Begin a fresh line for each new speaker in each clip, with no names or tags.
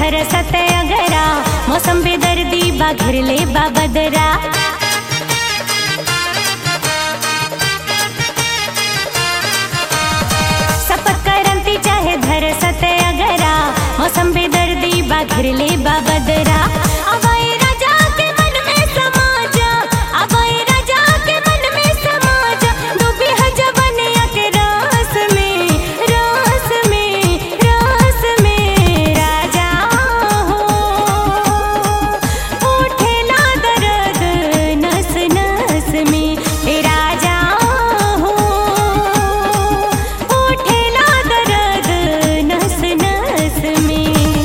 बरसत अगरा मौसम बेदर्दी बा घिरले बा बदरा सपत करंती चाहे धरसत अगरा मौसम बेदर्दी बा घिरले बा बदरा अबई राजा के मन में समा जा अबई राजा के मन में समा जा डूबी है जवनिया के रास में रास में रास में राजा हो उठेला दर्द नस नस में हे राजा हो उठेला दर्द नस नस में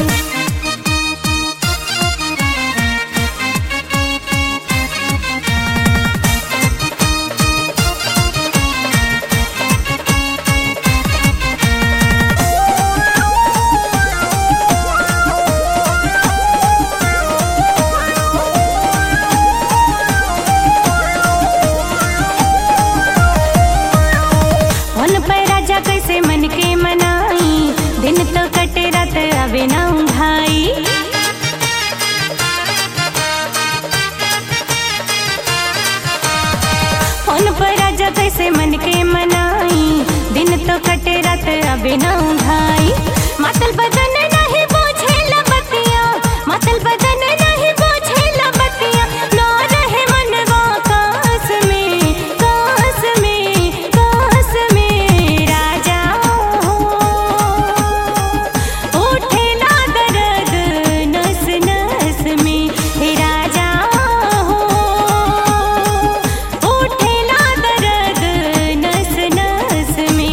उन पर राजा कैसे मन के मनाई दिन तो कटे रात अबे ना भाई उन पर राजा कैसे मन के मनाई दिन तो कटे रात अबे ना भाई मातल बदन नहीं बोझे लबतिया मातल बदन नहीं बोझे लबतिया ना रहे मनवा कास में कास में कास में राजा हो उठेला दर्द नस नस में हे राजा हो उठेला दर्द नस नस में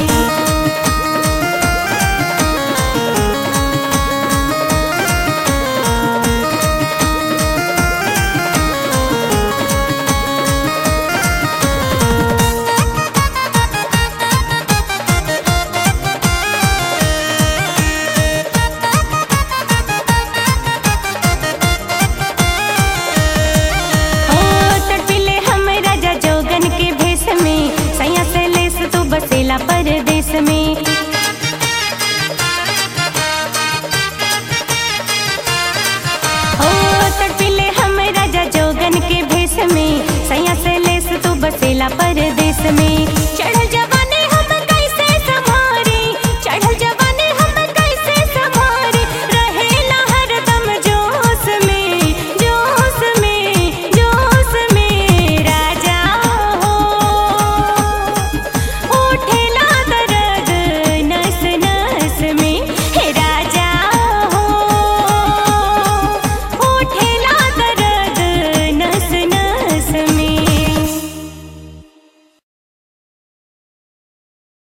ओ तड़पिले हम राजा जोगन के भेष में सैया से लेस तू बसेला परदेश में ओ तड़पिले हम राजा जोगन के भेष में सैया से लेस तू बसेला परदेश में